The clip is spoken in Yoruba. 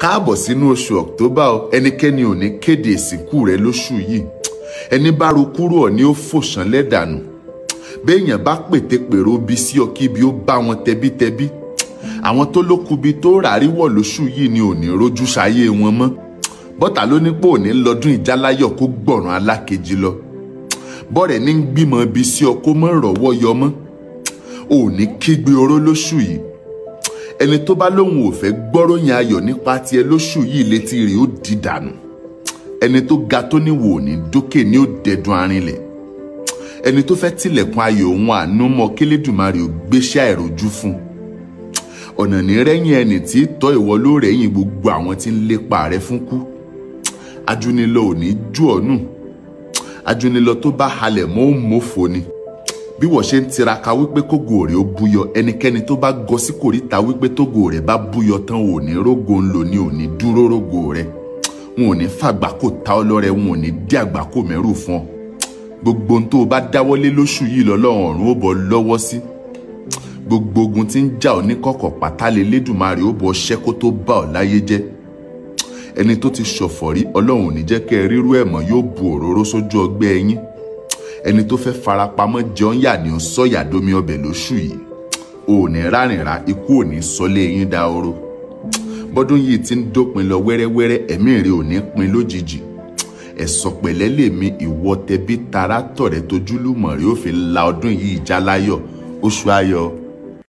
káàbọ̀ sínú oṣù october o ẹnikẹ́ni ò ní kéde ìsìnkú rẹ lóṣù yìí ẹni bá ro kúrò ọ̀ ni ó fòṣàn lẹ́dànù béèyàn bá pète pèrò bí sí ọ kí ibi ó bá wọn tẹbítẹbí àwọn tó lókubi tó rárí wọ̀ lóṣù yìí ni ò ní rojú sáyé wọn mọ́ bọ́tà ló ní pé òní lọ́dún ìjáláyọ̀ kó gbọ̀ràn alákejì lọ bọ́rẹ̀ ní gbìmọ̀ bí sí ọ kó mọ́ rọ̀wọ́ yọ mọ́ òní kígbe oró lóṣù yìí ẹni tó bá lóun ò fẹ́ gbọ́ròyìn ayọ̀ nípa tiẹ̀ lóṣù yìí létí rẹ̀ ó di dànù ẹni tó ga tó níwò ní dókè ní ó dẹdun arinlẹ̀ ẹni tó fẹ́ tilẹ̀kùn ayọ̀ òun àánú mọ́ kílédùmarè ò gbéṣẹ́ àìrojú fún ọ̀nà ní rẹ́yìn ẹni tí tọ́ ìwọ ló rẹ́yìn gbogbo àwọn tí ń lépa rẹ fún kú ajúnilọ ò ní jù ọ́ nù ajúnilọ tó bá halẹ̀ mọ́ ó mọ́fò ni bí wọ́n ṣe ń tiraka wípé kógo rẹ̀ ó búyọ ẹnikẹ́ni tó bá gọ sí kòríta wípé tógo rẹ̀ bá búyọ tán ò ní rógo ńlò ní ò ní dúró rógo rẹ̀ wọn ò ní fàgbákò ta ọ́ lọ́rẹ wọn ò ní dí àgbákò mẹ́rù fún ọ gbogbo ohun tó o bá dáwọ́lé lóṣù yìí lọ́lọ́run ọ̀run ó bọ lọ́wọ́ sí gbogbo ogun tí ń jà ọ́ ní kọ̀kọ̀ pátá lé lédùmarè ó bọ ṣẹ́ kó tó bá ọ láyé jẹ́ ẹni tó ti ṣọ̀fọ̀ rí ọlọ́run ò ní jẹ́ kẹ́ ẹ rírú ẹ̀ mọ́ yóò bu òróró sójú ọgbẹ́ ẹ̀yìn ẹni tó fẹ́ farapamọ́ jẹun yà ni ó sọ̀yà domi ọbẹ̀ lóṣù yìí ò ní rárìnrà ikú ò ní sọlé yín dahoro bọ́dún yìí ti ń dópin lọ wẹ́rẹ́wẹ́rẹ́ ẹ̀mí rẹ̀ ò ní pin lójijì ẹ̀sọ̀ pẹ̀lẹ́ lèmi ìwọ tẹbí tará tọ̀rẹ́ tojúlùmọ̀ rẹ̀ ó fi la ọdún yìí já láyọ̀ oṣù ayọ̀